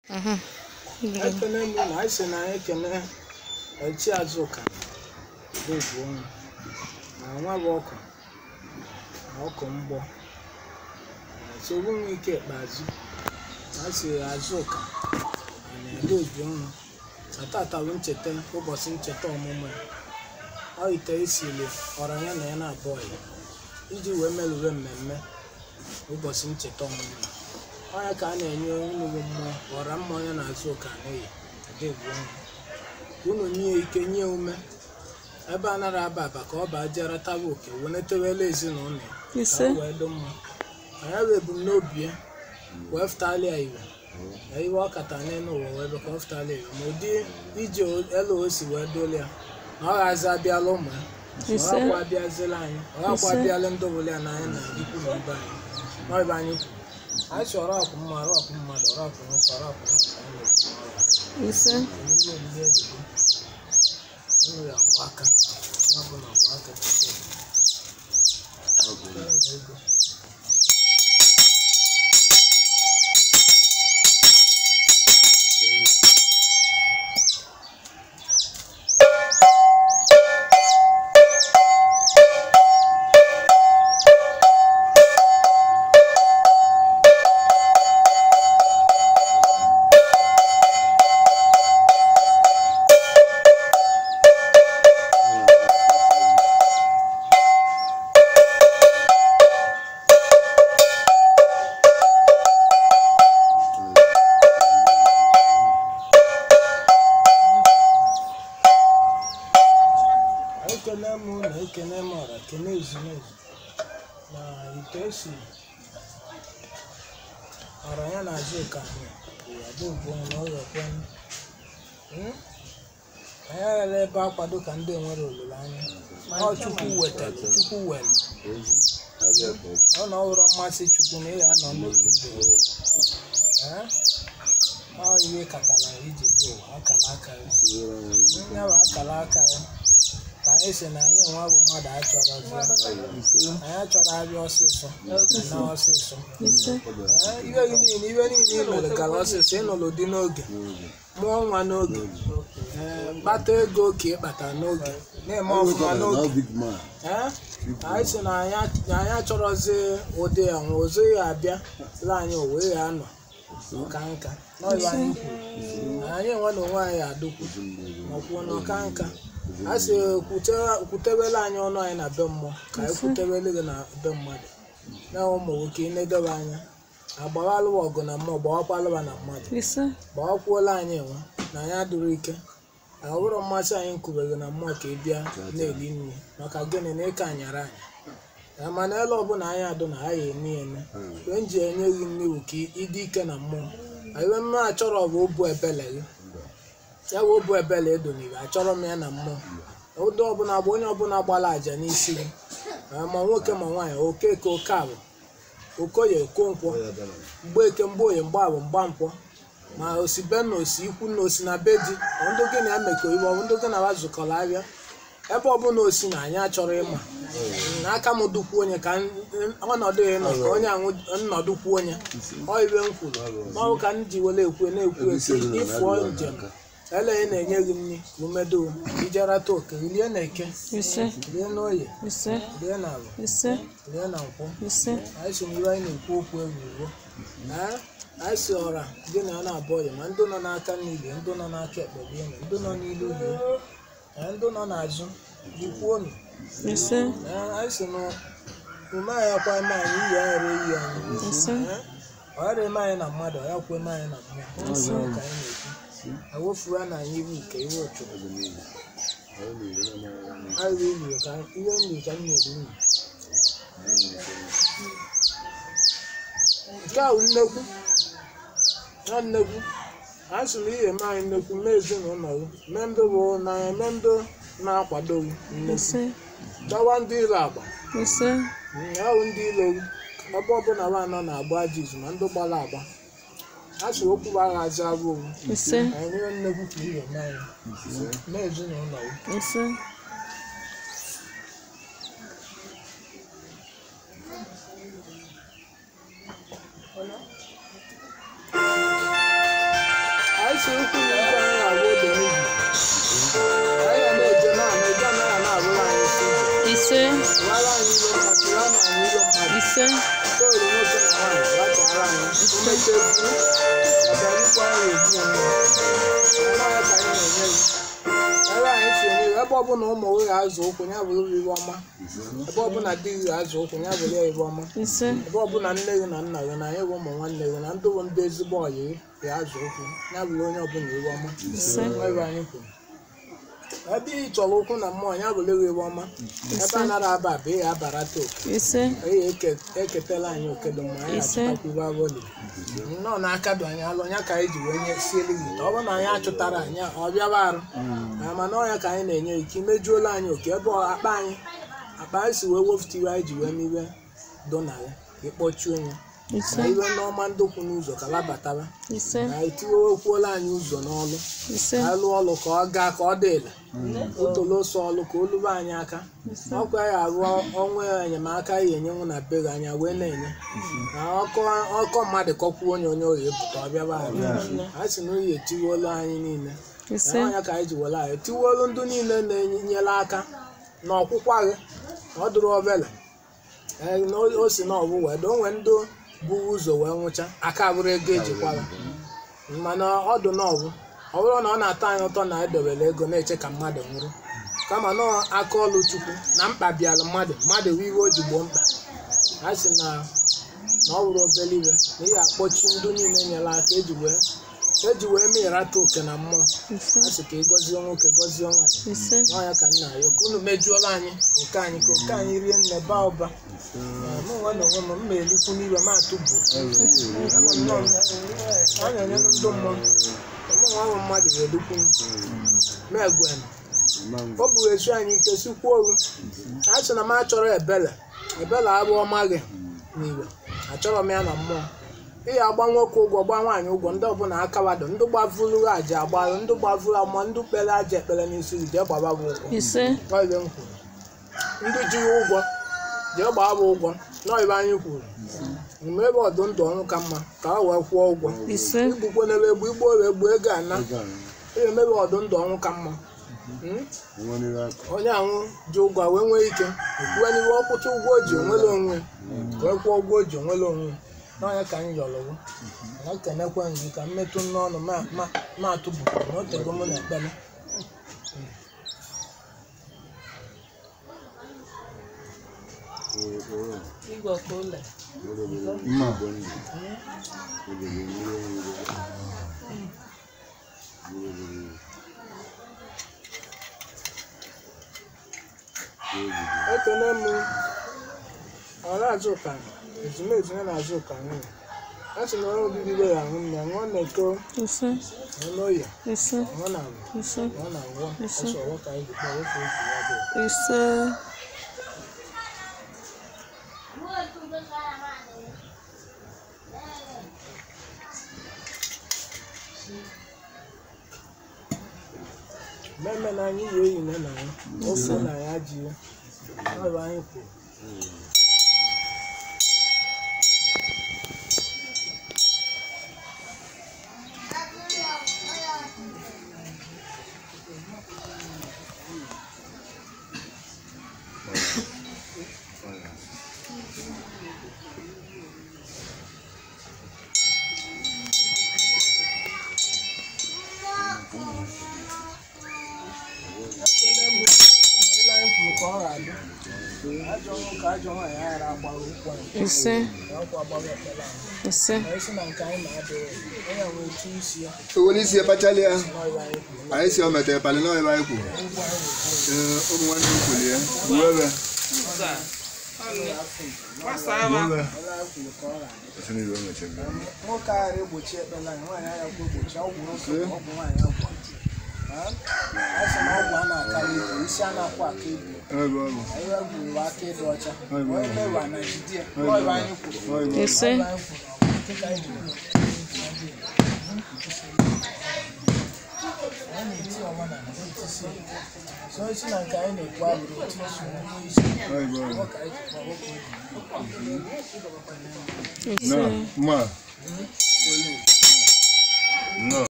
Mhm. ekene mbụ na anyị sị na anyị ekene echi azụka bụ ọnụ na nwa bụ ọkụ na ọkụ mgbọ nsogbu nwe ike ikpeazụ na sị azụka na edobi ọnụ na tata bụ ncheta ụbọchị ncheta ọmụmụ ya ọ ite esili ọra ya na ya na-abụọ ya iji wee merụwe mmemme ụbọchị ncheta ọmụmụ ya onye ka a na-enye nnukwu mmụọ ọra mma onye na-azụ ụka n'iyi adịgbu ọnụ ka unu nye ike nye ume ebe a nara aba aba ka ọ baa jere taba oke wenetewela ezinụlọ ya ka Ise. o wee dị mma anya bụ ebumnobi ya wee fụtali ya iwe na iwe ọ kata n'elu ụwa wee bụ ka ọ fụtali ya iwe ma ụdị ije elu o si wee doli ya na ọ ghazi abịala ụmụ ya ọ Ise. gakwa abịazila anyị ọ gakwa Ise. abịala ndị obodo ya n'anya na ikwu na ibe anyị n'ọba anyị kwuru anyị chọrọ ọkụ mma ọkụ mmadụ ọkụ nwoke ọkụ nwoke anyị na-ekwu n'ọrụ ise emume olili ezigo unu ya akwa aka ya bụ na akwa aka tupu ya na ego ekene m na ekene m ọra kene ezumezu na ite esi ọra ya na azụ ka anyị adịgbu na ụlọ kwen anyị aghara ebe akwado ka ndị nwere olileanya ọ chukwu wetara chukwu were ọ na ọhụrụ mmasị chukwu na ị ga-anọ n'otu ibe ya ọ ihe katara iji bịa ụwa akara aka ya ya bụ akara aka ya ka anyị si na anyị nwa bụ mmadụ achọrọzi anyị achọrọ abịa ọsịsọ na ọsịsọ ise Ee, ibe gị niile ibe niile ị mere gara ọsịsọ ịnụrụ dị n'oge mụọ nwa n'oge ee, kpata ego ka ị kpata n'oge na-eme ọfụma n'oge Ee, anyị si na anyị na anyị achọrọzi ụdị ya nwa ozo ya abịa la anyị o wee ya anọ nka nka n'ọbịa anyị kwuru na anyị enwe na onwe anyị adụkwu makwuo n'ọka nka a sị kwute- kwutewela anyị ọnụ anyị na be mmụọ ka anyị kwutewele gị na be mmadụ na ụmụ nwoke ị na-edebe anya agbawalụwa ọgụ na mmụọ gbawakwalụwa na mmadụ ise gbawakwuola anyị enwe na anyị adịrị ike ọ bụrụ mmasị anyị nkubeghị na mmụọ ka ị bịa na-eli nri maka gịnị na ịka anyara anyị Ya mana ele ọbụla anyị adụ na anyị eme eme mgbe m ji enye gị nri bụ ka ịdị ike na mmụọ iwe mma achọrọ bụ obu ebele gị ya bụ obu ebele edoniri achọrọ m ya na mmụọ ụdị ọbụla bụ onye ọbụla gbara àjà n'isi gị ma nwoke ma nwaanyị okeke oke abụ okoye okonkwo mgbeke mgboye mgbaabụ mgbankwọ ma osibe na osi ikwu na osi na be di ọ ndị gị na ya mekọ ibe ọ bụ ndị gị na ha zụkọrọ abịa ebe ọbụla osi na anyị achọrọ ịma na aka m dukwu onye ka n- n- ọnọdụ ya nọ ka onye anwụ nnọdụ kwuo onye ọ ibe m kwuru n'ọrụ ka m ji were ekwu na-ekwu ekwu ịfụọ njem eleghị na-enye gị nri ka umedo ijerata oke rie na eke ise rie na oye ise rie na alụ ise rie na nkwụ ise anyị so n'ihe anyị na-ekwu okwu egwuregwu ee anyị si ọra gị na ya na-abụ ọya ma ndị nọ n'aka niile ndị nọ n'aka ekpe bie na ndị nọ n'ilu bie na ndị nọ n'azụ jikwuonu ise ee anyị si na ume anyị akwa eme anyị iyi anyị re iyi anyị ise Ee, ọ ghara eme anyị na mmadụ ọ ya kwa eme anyị na mmụọ Ise. Ọ ka anyị na-ekwu ewefuru na anyị iwu nke iwe ụchụrụ anyị riri ka ihe nri ka m nyere unu nke a bụ nnekwu na nnekwu a sị na ihe mee anyị nnekwu mee ezinụlọ gị mee ndị bụ n'anya mee ndị na-akwado gị nnekwu ise dọwa ndị iro agba ise ya bụ ndị iro gị ebe ọbụla ha anọ na-agba ajọ izu ma ndị gbara agba a sị okwu bụ aghazi abụ owu ise anyị nyere nnekwu ka ihe mee anyị mee ezinụlọ gị ise isi ukwu na ije anyị na-agwa oge n'ihi anyị ga na-eje na ana eje anaghị na-abụrụ anyị isi ije ise wara anyị ile mmadụ ya na anyị ile mmadụ ise toolu nwoke na nwaanyị gbachara anyị umecha egwu ọbịarukwa anyị egbu onwe ya anaghị ka anyị na-enye ya ebe anyị si enye ya ebe ọbụla ụmụ gị ga-azụ ụkwụ ya bụrụ iwe ọma ebe ọbụla di gị ga-azụ ụkwụ ya bụrụ ya iwe ọma ise ebe ọbụla nne gị na nna gị na anyị bụ ụmụ nwanne gị na ndị bụ ndị ezigbo ọyị gị ga-azụ ụkwụ ya bụrụ onye ọbụla iwe ọma ise ebe anyị kwuru ebe ị chọrọ ụkwụ na mmụọ ya bụrụ gị iwe ọma ebe a nara aba bụ ị ga-abarata oke ise anyị eke- eketela anyị oke dị mma anyị Ise. achụtakwuru abụli nnọọ n'aka dị anyị alụ ya ka anyị ji wee nye sielu gị ọ bụrụ na anyị achụtara anyị ọ bịaba arụ Ah, mana ọnya ka anyị na-enye ike imejuola anyị oke ebe ọ- akpa anyị akpa anyị si wee wefụta iwe anyị ji wee miwe do na ya ịkpọchuo ya ise na iwe n'ọma ndokwu n'ụzọ ka labataba ise na etiwekwuola anyị ụzọ n'ọlụ ise ka alụ ọlụ ka ọ gaa ka ọ dị ele otolo so ọlụ ka o lube anyị aka ọkwa ya arụ ọnwa enyemaka ya enyenwu na be gị anya wee na-enye na ọkọ ọkọ mmadụ kọkwuo onye onye oyi pụta ọ bịaba anyị a sị na oyi etiwolu anyị niile ise na ọnya ka anyị ji were anyị etiwolu ndị niile na-enyere aka na ọkwụkwa gị na ọ dụrụ obele ee, na o o si na ọbụ wee do onwe ndị buru ụzọ wee nwụcha aka bụrụ ego ejikwara mana ọ dụ n'ọgwụ ọ bụrụ na ọ na-atọ anyị ụtọ na edobere ego na-eche ka mmadụ nwụrụ kama na ọ aka ọlụ chukwu na mkpa bịara mmadụ mmadụ wee iwe o ji gboo mkpa a sị na na ọ bụrụ obere iwe na ihe akpọchi ndị niile nyere aka eji wee eji wee mịrata oke na mmụọ ise a sị ka ị gọzie nwoke gọzie nwaanyị ise n'ọnya ka nna ya ka unu mejuola anyị nke anyị ka oke anyị rie nne baa ụba mụ nwe na onwe m m na-elikwu n'iwe m atụbu a na-enye ndị mmụọ mụ nwa ahụ mmadụ ga-edukwu m egwen o buru esu anyị nke sikwuo oru a sị na m achọrọ ebele ebele abụ ọma gị n'iwe achọrọ m ya na mmụọ ihe agba nwoke ụgwọ gba nwaanyị ụgwọ ndị ọbụla akawado ndị gbavuru aja agbarụ ndị gbavuru amụọ ndị kpere aja ekpere n'isi gị jee gbaba bụ ụgwọ ise N'oyibe m kwuru ndị jiri ụgwọ jee gbaa bụ ụgwọ n'oyibe anyị kwuru mgbe ebe ọdụ ndụ ọnwụ ka mma ka ha wee kwụọ ụgwọ ise igbukwo n'ebe egbu igbo wee gbuo ego ana ihe emebe ọdụ ndụ ọnwụ ka mma Mm? onye ahụ ji ụgwọ wee nwee ike ekwuwe n'iwe ọkwụcha ụgwọ o ji onwere onwe wee kwụọ ụgwọ o ji onwere onwe n'ọnya ka anyị yọrọwo na ekenekwe gị ka mmetụ n'ọnụ ma ma- ma atụbukwa na otego mụ na ekpere igwe ka ụlọ Mma. ekene m ọra azụka ezumezu ya na azụka nwunye a sị na onye obibi be ya nwụ nne nwụọ na-eko ise nwụọ n'oyi ise nwụọ na agwụ ise nwụọ na ngwọ Ise. ọsọ ọwọ ka anyị ji kpọọ nwoke oji ya bụ ise mmemme na anyị yi eyi na ya ofe na ya ji ya ọ bụ anyị kwuru ekene m ele anyị kwuru ka ọ ga-adị ajọ ọnwụ ka ajọ nwaanyị aghara agbara ụkwụ anyị ise na ọkwa agbara ekpere anyị ise anyị si na nke anyị na-adịghị onye nwere etu isi ya Owó isi ekpachala ya. n'ọrụ anyị kwuru Anyị si o metere palị na ebe anyị kwuru. ụgwọ anyị na-ekwu Ee, ụmụ nwanne m kwuru ya. Uwe ebe. Uwe ebe. ele anyị kwuru ka ọ ga-adị Esi n'iwe o mechara. nwoke aghara egbochi ekpere anyị nwaanyị agha kwa egbochi ọgwụ nwoke bụ ọgwụ nwaanyị agwụ a sị na ọgwụ a na-akarị ibu isi a na-akwụ aka ibu Ebe ọ bụ. anyị gwuru aka ịdị ọcha onye mewa na jide n'ọrụ anyị kwuru Ọ bụ. ise Ọrụ anyị kwuru dịka anyị ji kwuru. anyị na-eti ọnwa na etisi so isi na nke anyị na-ekwu abụrụ otu isi onye isi Ọ bụ. ọ ka anyị ji kpọrọ okwu ise Na, mma. No.